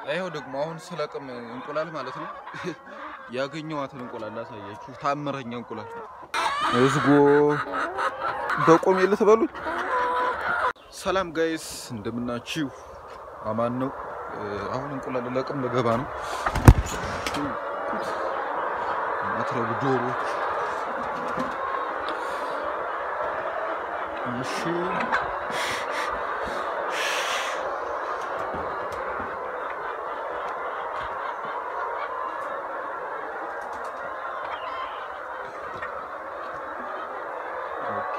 ይኸው ደግሞ አሁን ስለቅም እንቁላል ማለት ነው ያገኘዋትን እንቁላል ላሳያችሁ። ታምረኛ እንቁላል እዝጎ በቆሜ ልትበሉኝ። ሰላም ጋይስ እንደምናችሁ፣ አማን ነው። አሁን እንቁላል ለቅም ልገባ ነው። ማትረቡ ዶሮች እሺ ኦኬ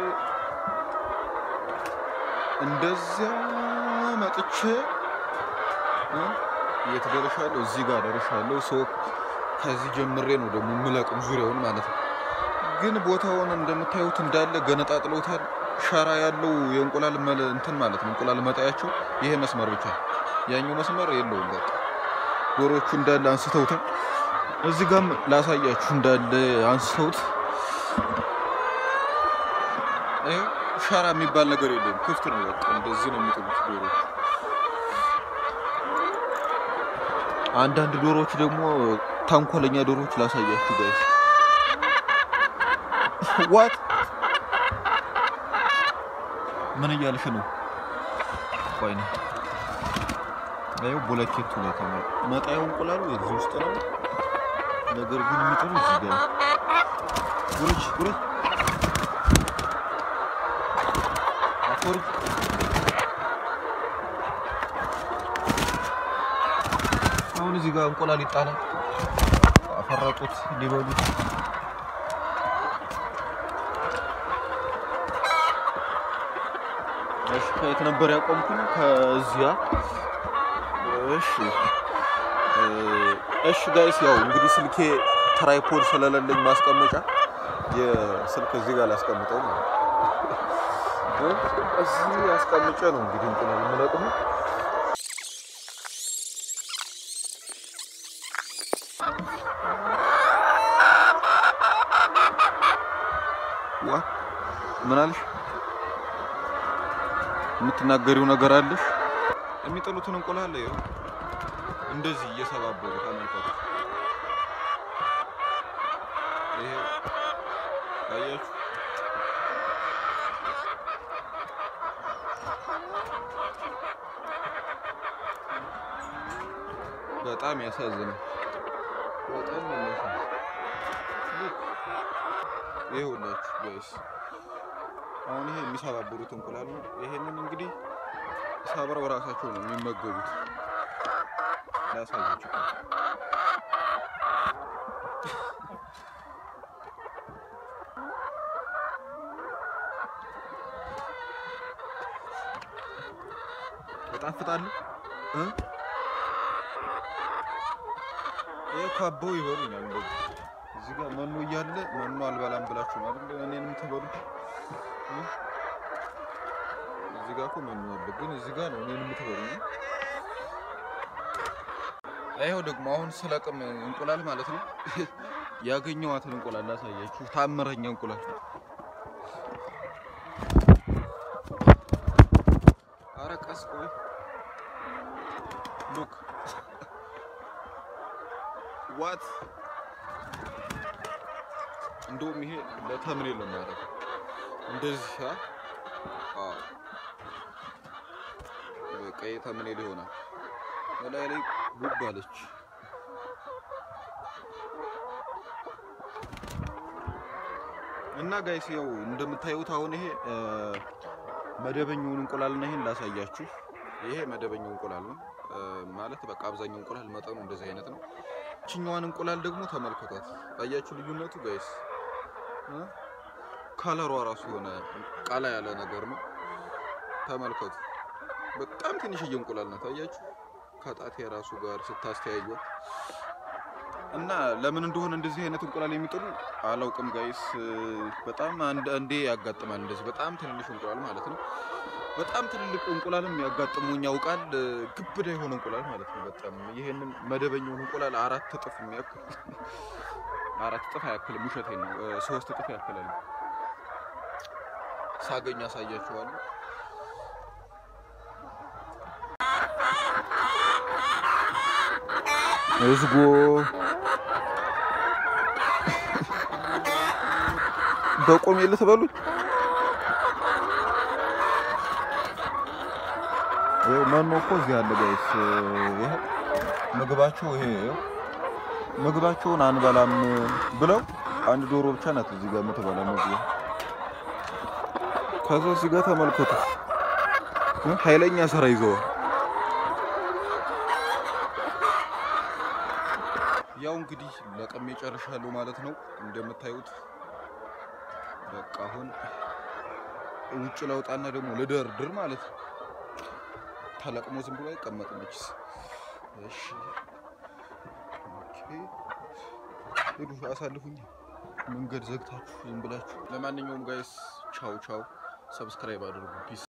እንደዚያ መጥቼ እ የት ደርሻለሁ? እዚህ ጋር ደርሻለሁ። ሰው ከዚህ ጀምሬ ነው ደግሞ የምለቅም ዙሪያውን ማለት ነው። ግን ቦታውን እንደምታዩት እንዳለ ገነጣጥለውታል። ሸራ ያለው የእንቁላል መለ እንትን ማለት ነው እንቁላል መጣያቸው ይሄ መስመር ብቻ፣ ያኛው መስመር የለውም። በቃ ዶሮቹ እንዳለ አንስተውታል። እዚህ ጋርም ላሳያችሁ እንዳለ አንስተውት ይኸው ሸራ የሚባል ነገር የለም። ክፍት ነው። በቃ እንደዚህ ነው የሚጥሉት ዶሮች። አንዳንድ ዶሮዎች ደግሞ ተንኮለኛ ዶሮዎች ላሳያችሁ ጋይስ። ዋት ምን እያልሽ ነው? ቆይ ነው ይኸው ቦለኬቱ ላይ ተመ- መጣያው እንቁላሉ እዚህ ውስጥ ነው። ነገር ግን የሚጥሉ እዚህ ጋር ጉረጅ ጉረጅ አፎሪ አሁን እዚህ ጋር እንቁላል ይጣላል። አፈረጡት ሊበሉት። እሺ ከየት ነበር ያቆምኩኝ? ከዚያ እሺ እ እሺ ጋይስ ያው እንግዲህ ስልኬ ትራይፖድ ስለሌለኝ ማስቀመጫ የስልክ እዚህ ጋር ላስቀምጠው ማለት ነው። እዚህ አስቀምጬ ነው እንግዲህ እንቁላል የምለቅመው። ዋ ምን አለሽ? የምትናገሪው ነገር አለሽ? የሚጥሉትን እንቁላል ይኸው እንደዚህ እየሰባበሩ ተመልከቱ። ይሄ አያችሁ? በጣም ያሳዝናል። በጣም ያሳዝናል። ይኸውላችሁ ጋይስ አሁን ይሄ የሚሰባብሩት እንቁላል ነው። ይሄንን እንግዲህ ሰብረው ራሳቸው ነው የሚመገቡት። ላሳያችሁ። ይጣፍጣሉ እ ይሄ ካባው ይበሉኛል። እንደዚህ እዚህ ጋር መኖ እያለ መኖ አልበላም ብላችሁ ነው አይደል እኔንም ትበሉ እ? እዚህ ጋር እኮ መኖ አለ፣ ግን እዚህ ጋር ነው እኔንም ትበሉ። ይኸው ደግሞ አሁን ስለቅም እንቁላል ማለት ነው ያገኘዋትን እንቁላል ላሳያችሁ። ታምረኛ እንቁላል ኧረ ቀስ ቆይ ሉክ ዋት እንደውም ይሄ ለተምኔል ነው የሚያደርገው። እንደዚህ አ አዎ በቃ ይሄ ተምኔል ይሆናል። በላይ ላይ ጉብ አለች። እና ጋይስ ያው እንደምታዩት አሁን ይሄ እ መደበኛውን እንቁላልና ይሄን ላሳያችሁ። ይሄ መደበኛው እንቁላል ነው እ ማለት በቃ አብዛኛው እንቁላል መጠኑ እንደዚህ አይነት ነው። ይችኛዋን እንቁላል ደግሞ ተመልከቷት። አያችሁ ልዩነቱ ጋይስ እ ከለሯ ራሱ የሆነ ቀላ ያለ ነገር ነው። ተመልከቱ። በጣም ትንሽዬ እንቁላል ናት። አያችሁ ከጣቴ ራሱ ጋር ስታስተያዩት እና ለምን እንደሆነ እንደዚህ አይነት እንቁላል የሚጥሉ አላውቅም ጋይስ። በጣም አንድ አንዴ ያጋጥማል እንደዚህ በጣም ትንንሽ እንቁላል ማለት ነው። በጣም ትልልቅ እንቁላልም ያጋጥሙኝ ያውቃል። ግብዳ የሆነ እንቁላል ማለት ነው። በጣም ይሄንን መደበኛውን እንቁላል አራት እጥፍ የሚያክል አራት እጥፍ አያክልም፣ ውሸቴን ነው። ሶስት እጥፍ ያክላል። ሳገኝ አሳያችኋለሁ። እዝጎ በቆሜ ልትበሉኝ ይኸው መኖ እኮ እዚህ አለ ጋይስ። ይሄ ምግባቸው ይሄ ይኸው ምግባቸውን አንበላም ብለው አንድ ዶሮ ብቻ ናት እዚህ ጋር የምትበላ ምግብ። ከዛ እዚህ ጋር ተመልከቱ ኃይለኛ ስራ ይዘዋል። ያው እንግዲህ ለቀሜ ጨርሻለሁ ማለት ነው። እንደምታዩት በቃ አሁን ውጭ ለውጣና ደግሞ ልደርድር ማለት ነው። ተለቅሞ ዝም ብሎ አይቀመጥም። እችስ እሺ፣ ኦኬ፣ ሂዱ አሳልፉኝ፣ መንገድ ዘግታችሁ ዝም ብላችሁ። ለማንኛውም ጋይስ ቻው ቻው፣ ሰብስክራይብ አድርጉ። ፒስ